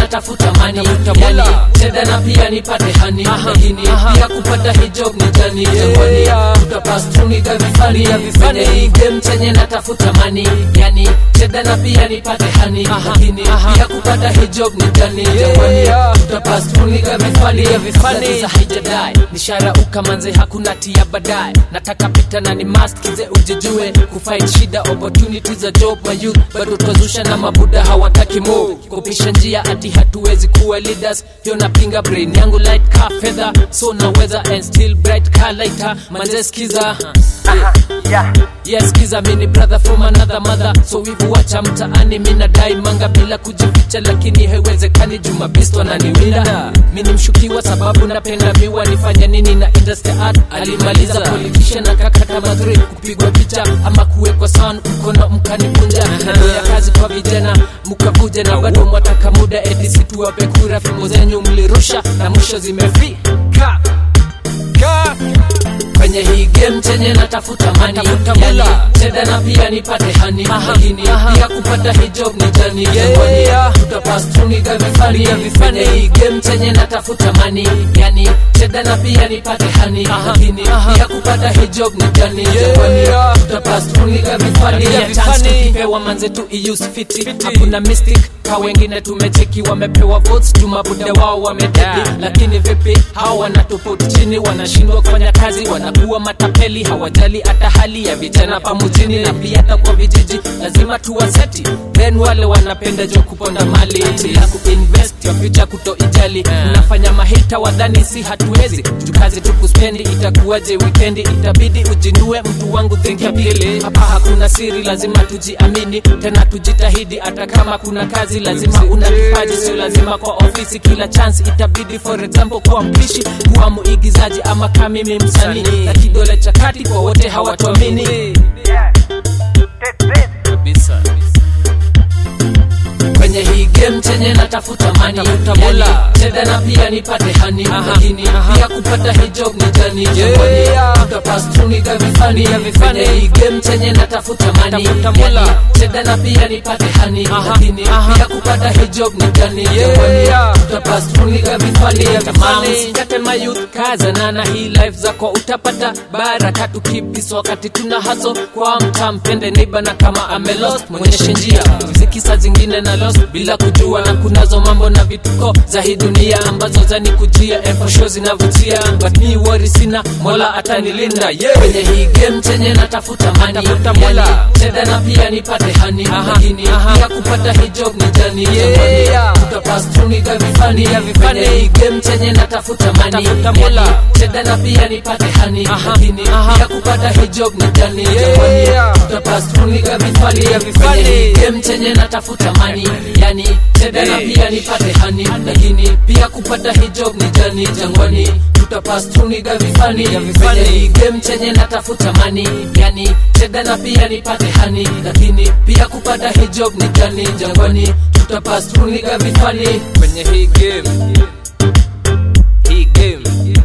natafuta mani Tafuta yani bola. cheda na pia nipate hani Aha, lakini aha. pia kupata hijab ni jani jangwani Yeah. tutapastuniga vifani Ya vifani. kwenye hii game chenye natafuta mani yani cheda na pia nipate hani Aha, lakini aha. pia kupata hijab ni jani jangwani Yeah. tutapastuniga vifani Ya vifani. Kabla haijadai nishara ukamanze hakuna tia baadaye nataka pita na ni must kize ujijue kufight shida opportunity za job ma youth bado twazusha na mabuda hawataki move kupisha njia ati hatuwezi kuwa leaders hiyo napinga brain yangu light ka feather so naweza and still bright ka lighter manze skiza yes kiza mini brother from another mother so wivu wacha mtaani mina dai manga bila kujificha lakini haiwezekani jumabisto ananiwinda mini mshukiwa sababu napenda miwa nifanya nini na industry art alimaliza politician akakata madhuri kupigwa picha ama kuwekwa sound mkono mkanikunja nado ya kazi kwa vijana mkakuja na bado mwataka muda edisi tuwape kura fimo zenyu mlirusha na mwisho zimefika Ka. kwenye hii game chenye natafuta mani Natafuta yani mula. cheda na pia nipate hani Aha, lakini aha. pia kupata hijab ni jani Yeah. jangwani tutapastuniga vifani Ya vifani. kwenye hii game chenye natafuta mani yani cheda na pia nipate hani Aha, lakini aha. pia kupata hijab ni jani Yeah. jangwani tutapastuniga vifani Ya ya chance vifani. tukipewa manze tu iuse fiti hakuna mystic ka wengine tumecheki wamepewa votes jumabuda wao wamededi Yeah. lakini vipi hao wanatupoti chini wanashindwa kufanya kazi wanakuwa matapeli hawajali hata hali ya vijana pamujini na pia hata kwa vijiji lazima tuwaseti then wale wanapenda jo kuponda mali ya kuinvest ya future kutoijali mnafanya mahita wadhani si hatuwezi juu kazi tu kuspendi itakuwaje wikendi itabidi ujinue mtu wangu think ya pili hapa hakuna siri lazima tujiamini tena tujitahidi hata kama kuna kazi lazima una kipaji sio lazima kwa ofisi kila chance itabidi for example kuwa mpishi kuwa muigizaji ama kamimi msanii Msanii. na kidole cha kati kwa wote hawatuamini Kabisa. kwenye hii game chenye natafuta mani Natafuta yani, bola. cheda na pia nipate hani Aha, lakini aha. pia kupata hijab ni jani Yeah. jangwani tutapastuniga vifani Ya vifani. kwenye hii game chenye natafuta mani Natafuta bola. yani, cheda na pia nipate hani Aha, lakini aha. pia kupata hijab ni jani Yeah. jangwani tutapastuniga vifani Ya vifani. Kate mayouth kazana na hii life zako utapata baraka tukipis wakati tuna haso kwa mta mpende neighbor na kama ame lost mwonyeshe njia mziki saa zingine na lost bila kujua na kunazo mambo na vituko za hii dunia ambazo zanikujia efosho zinavutia but me worry sina mola atanilinda yeah. kwenye hii game chenye natafuta mani Natafuta mola. yani, cheda na pia nipate hani Aha, lakini aha. pia kupata hijab ni jani Yeah. jangwani. tutapastuniga vifani Ya vifani. kwenye hii game chenye natafuta mani Natafuta mola. Yani, cheda na pia nipate hani Aha, lakini aha. pia kupata hijab ni jani Yeah. jangwani tutapastuniga vifani Ya vifani. kwenye hii game chenye natafuta mani yani cheda na Hey. pia nipate hani lakini pia kupata hijab ni jani jangwani tutapastuniga vifani Ya vifani. kwenye hii game chenye natafuta mani yani cheda na pia nipate hani lakini pia kupata hijab ni jani jangwani tutapastuniga vifani kwenye hii game hii game